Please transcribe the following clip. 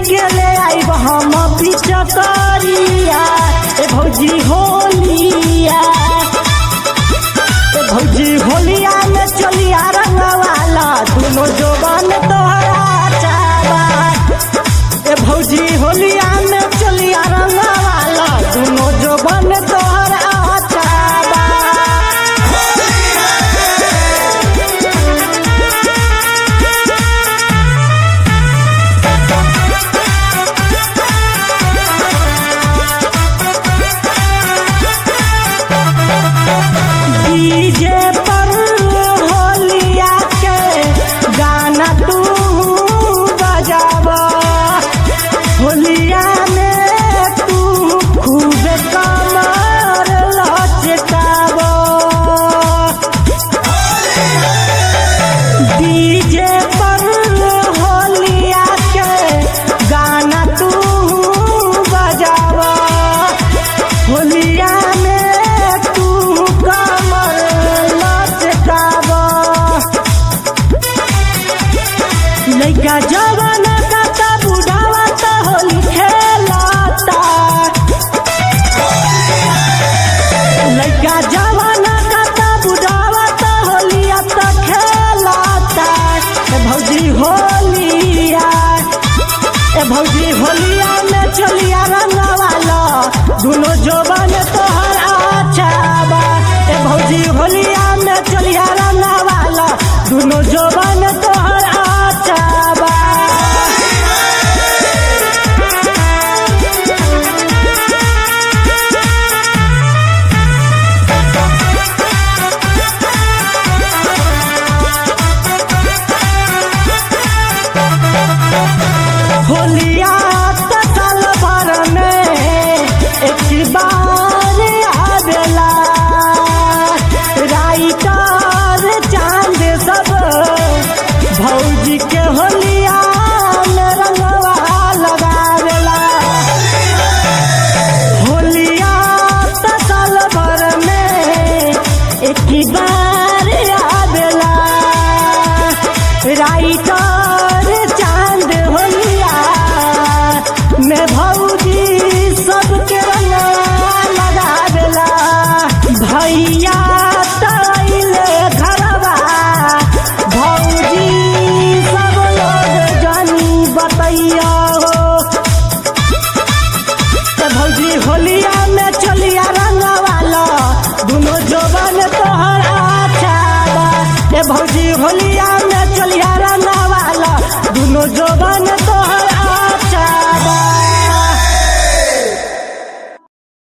के ले आइब हम पिचकरिया ए भौजी होलिया ए भौजी होलिया में चलिया रंगवाला दुनो जोबन तोहरा चाबा ए भौजी होलिया में चलिया रंगवाला दुनो जोबन तोहरा चाबा डीजे पर होलिया के गाना तू बजावा होलिया में तू खूब कमर लचकावा डीजे पर होलिया के गाना तू बजावा होलिया में तू कमर लचकावा लइका जवान का ता बुढ़ावा ता होली खेलाता लइका जवान का ता बुढ़ावा ता होलिया ता खेलाता ए भौजी होलिया ए भौजी होलिया में चलिया रंगवाला दुनो जोबन तोहर आछाबा ए भौजी होलिया में चलिया रंगवाला दुनो जोबन तोहर आछाबा होलिया त साल भर में एक बार आवेला राइटर चांद सब भौजी के होलिया में रंगवा लगावेला होलिया त साल भर में एक बार आवेला राइटर चांद होलिया में भौजी सबके रंगवा लगा देला भैया तैले घरवा भौजी सब लोग जानी बतैया हो ते भौजी होलिया में चलिया रंगवाला दुनो जोबन तोहर आछाबा ए भौजी होलिया में चलिया रंगवाला दुनो जोबन